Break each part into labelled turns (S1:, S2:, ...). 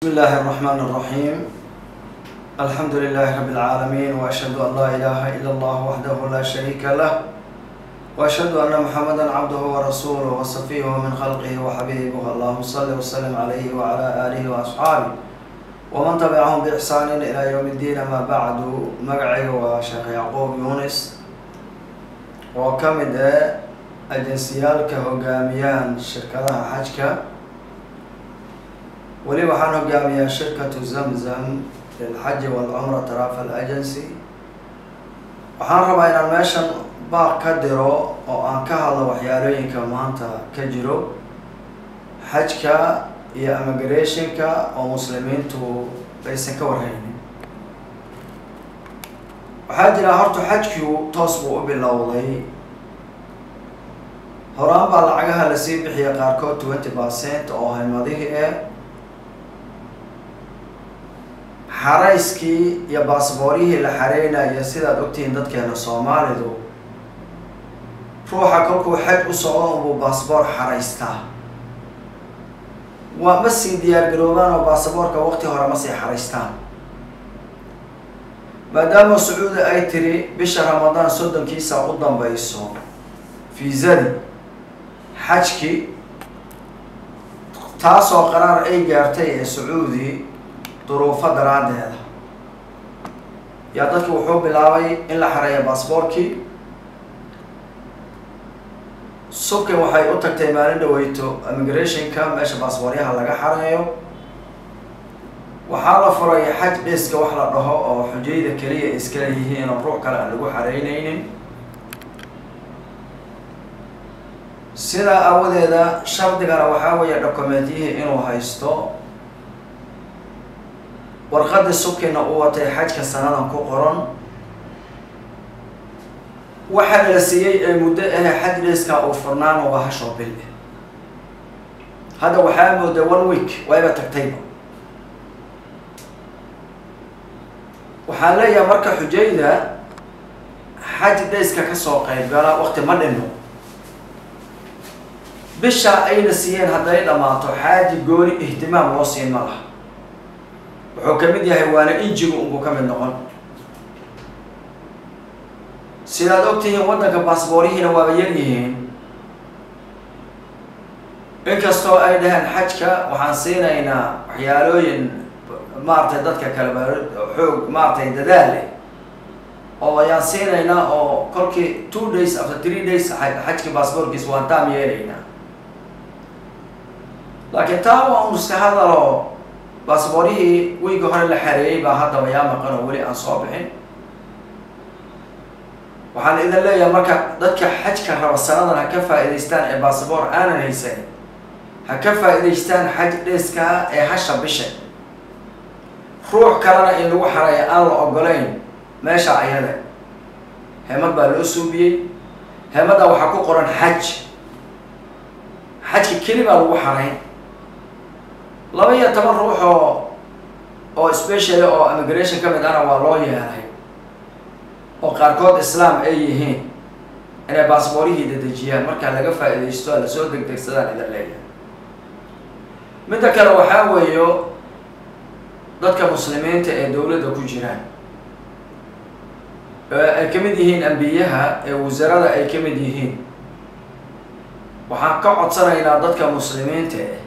S1: بسم الله الرحمن الرحيم الحمد لله رب العالمين وأشهد أن لا إله إلا الله وحده لا شريك له وأشهد أن محمدا عبده ورسوله وصفيه من خلقه وحبيبه اللهم صل وسلم عليه وعلى آله وأصحابه ومن تبعهم بإحسان إلى يوم الدين ما بعد مقعي وشيخ يعقوب يونس وكمد أجنسيالك هقاميان شركة حجك weli waxaan hogaamiyaa shirkatu zamzam lilxaji walcumra travel agency waxaan rabaa inaan meeshan baaq ka diro oo aan ka hadlo waxyaalooyinka maanta ka jiro xajka iyo immigrationka oo muslimiintu aysan ka warhaynin waxaa jira horta xajku toos buu u bilowday horaan baa lacagaha lasii bixiya qaarkood twenty percent oo haymadihii eh xarayskii iyo baasboorihii la xareynaya sidaad ogtihiin dadkeena soomaalidu ruuxa kolkuu xaj u socdo unbuu baasboor xaraystaa waa ma sii diyaar garoobaan oo baasaboorka waqti hore ma sii xaraystaan maadaama sacuudi ay tiri bisha ramadaan soddonkiisa u dambayso fiisadii xajki taasoo qaraar ay gaartay ee sacuudi duruufo daraaddeeda yaa dadki wuxuu bilaabay in la xareeya baasboorkii subkin waxay u tagtay maalin dhaweyto immigrationka meesha baasbooryaha laga xareeyo waxaa la furay xaj dhiska wax la dhaho oo xujayda keliya iskala yihiin oo ruux kale aan lagu xareyneynin sidaa aawadeeda shardigana waxaa weeye documentiyihii inuu haysto warqadii subkina uu watay xajka sanadan ku qoran waxaa la siiyey ee muddo ahe xaj dhiska uu furnaana waa hashoo bil hadda waxaa mooda one week wayba tagtayba waxaan leeyahay marka xujayda xaj dhiska kasoo qayb gala waqti ma dhino bisha ayna siiyeen hadday dhammaato xaaji gooni ihtimaam loo siin ma laha wuxuu ka mid yahay waana injigu unbuu ka mid noqon sidaad ogtihiin waddanka baasboorihiina waaba yar yihiin inkastoo ay dhaheen xajka waxaan siinaynaa waxyaalooyin maaragtay dadka kale ba xoog maaragtay dadaal leh oo ayaan siinaynaa oo kolkii two days after three days xajki baasboorkiis waan taam yeelaynaa laakiin taa waa un iska hadalo baasboorihii weyga hore la xareeyey baa haddaba yaa maqan oo weli aan soo bixin waxaan idin leeyahay marka dadka xajka raba sanadan ha ka faa'idaystaan ee baasboor aanan haysan ha ka faa'idaystaan xaj dheeskaa ee hasha bisha ruux kalena in lagu xareeya aan la ogolayn meesha ayada hemad baa loo suubiyey hemadda waxaa ku qoran xaj xajka keli baa lagu xarayn laba iyo toban ruux oo oo special oo immigration ka mid ahna waa loo yeelay oo qaarkood islaam ay yihiin inay baasboorihii dedejiyaan markaa laga faa'iidaysto a lasoo degdegsadaan idan leeyahay midda kale waxaa weeyo dadka muslimiinta ee dowladda ku jiraan ay ka mid yihiin ambiyaha ee wasarada ay ka mid yihiin waxaan ka codsanaynaa dadka muslimiinta eh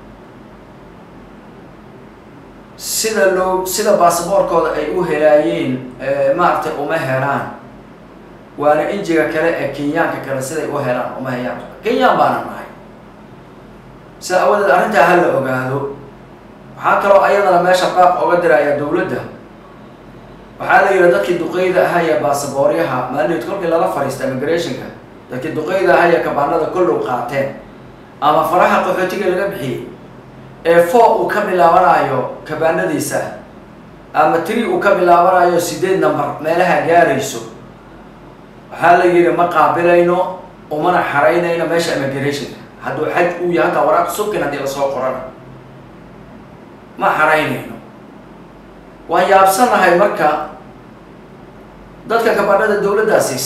S1: sida loo sida baasboorkooda ay u helaayeen maaragtay uma helaan waana injiga kale ee kenyaanka kale siday u helaan uma hayaan kenyaan baana nahay sida awadeed arrintaa ha la ogaado waxaa kaloo ayadana meesha qaaq oga diraya dowladda waxaa la yihi dadkii duqeyda ahaya baasabooryaha maalinood kolkii lala fariista immigrationka dadkii duqeyda ahaya kabaanada kollow qaateen ama faraha qaxootiga laga bixiyey ee four uu ka bilaabanayo kabaanadiisa ama tree uu ka bilaabanayo sideed number meelaha gaarayso waxaa la yihi ma qaabilayno umana xaraynayno meesha immigrationka hadduu xaj uu yahay hataa waraaq subkin haddii lasoo qorana ma xaraynayno waan yaabsanahay marka dadka kabaanada dowladdaasiis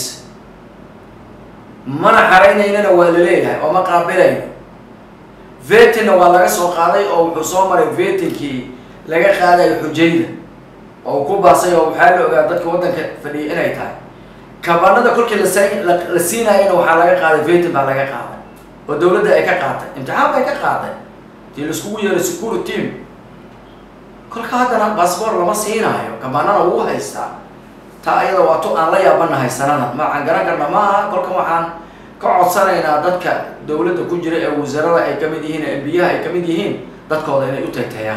S1: mana xaraynaynana waa la leeyahay oo ma qaabilayno vetinna waa laga soo qaaday oo wuxuu soo maray vetinkii laga qaadayo xujayda oo ku baasay oo waxaa la ogaa dadka waddanka fadhiya inay tahay kabanada kolkii lasa la siinaayana waxaa laga qaaday vetin baa laga qaaday oo dawladda ay ka qaatay imtixaan bay ka qaaday dii laiskugu yeeray security team kolka haddana baasboor lama siinaayo kabanana wuu haystaa taa ayada waa tu aan la yaabanahay sanada maaan garan karna ma aha kolkan waxaan ka codsanaynaa dadka dawladda ku jira ee wasaarada ay kamid yihiin ee embiyaha ay kamid yihiin dadkooda inay u tagtayaan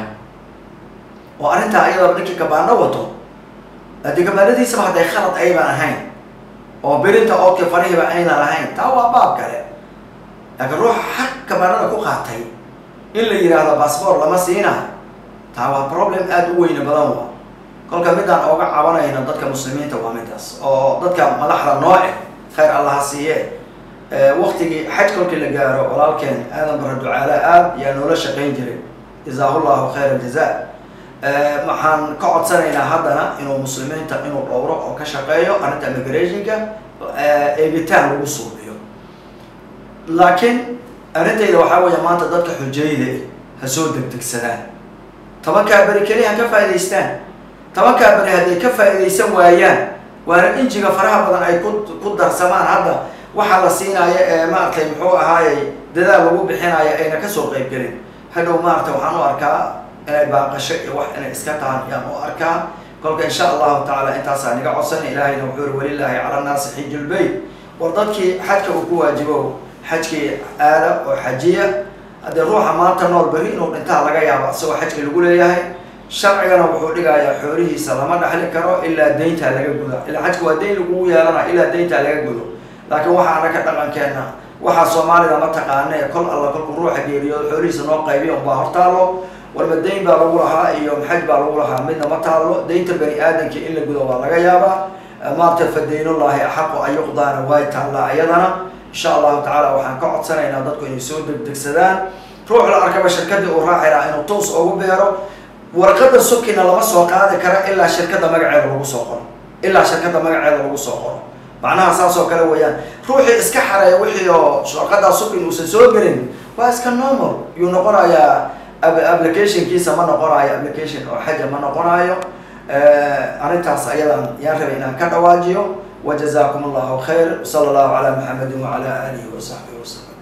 S1: oo arrintaa ayadaba ninkii kabaano wato haddii kabaanadiisaba hadday khalad ayban ahayn oo birinta oodka farihiba aynan ahayn taa waa baab kale laakiin ruuxa xaq kabaanada ku qaatay in la yidhaahdo baasboor lama siinayo taa waa problem aada u weyne badan wa kolka midaan ooga cabanayno dadka muslimiinta waa midaas oo dadka madaxda nooce khayr allaha siiye waktigii xaj kolkii la gaaro walaalkeen aadan bara ducaale aad yaa noola shaqayn jiray jazaahu llahu khayr aljaza waxaan ka codsanaynaa haddana inuu muslimiinta inuu dhowro oo ka shaqeeyo arrinta immigrationka eegitaan lagu suubiyo laakiin arrintayda waxaa weeya maanta dadka xujayda ha soo degdegsadaan tobankaa beri keliya ha ka faa'idaystaan tobankaa beri hadday ka faa'iidaysan waayaan waana injiga faraha badan ay ku ku darsamaan hadda waxaa la siinaayo ee maaragtay muxuu ahaayey dadaal lagu bixinayo ayna kasoo qayb gelin hadhow maaragtay waxaan u arkaa inay baaqasho iyo wax inay iska tahan ayaan u arkaa kolka insha allahu tacaala intaasaa niga codsana ilaahayna wuxuu uri walilaahi cala nnaasi xiju lbeyt war dadkii xajka uu ku waajibo xajkii aada oo xajiya haddii ruuxa maanta nool beri inuu dhintaa laga yaabo isagoo xajka lagu leeyahay sharcigana wuxuu dhigayaa xoolihiisa lama dhaxli karo ilaa dayntaa laga guda ilaa xajka waa dayn lagugu yeelana ilaa dayntaa laga gudo laakiin waxaa anaka dhaqankeena waxaa soomaalida ma taqaane kol alla kolku ruuxa geeriyoodo xoolihiisa noo qaybiya unbaa hortaalo walba dayn baa lagu lahaa iyo xaj baa lagu lahaa midna ma taalo daynta bani aadamka in la gudo waa laga yaabaa maarta fa daynullahi axaqu an yuqdaana waay taallaa iyadana insha allahu tacaala waxaan ka codsanaynaa dadku inay soo degdegsadaan ruux la arkaba shirkadii uu raaci lahaa inuu toos ugu beero warqada sukina lama soo qaadi kara ilaa shirkadda magaceeda lagu soo qoro ilaa shirkadda magaceeda lagu soo qoro macnaha saas oo kale weeyaan ruuxii iska xareeya wixii oo warqadaa sukin uusan soo gelin waa iska normal yuu noqonayaa applicationkiisa ma noqonayo application oo xaja ma noqonayo arrintaas ayadan yaan rabay inaan ka dhawaajiyo وجزاكم الله خير وصلى الله على محمد وعلى آله وصحبه وسلم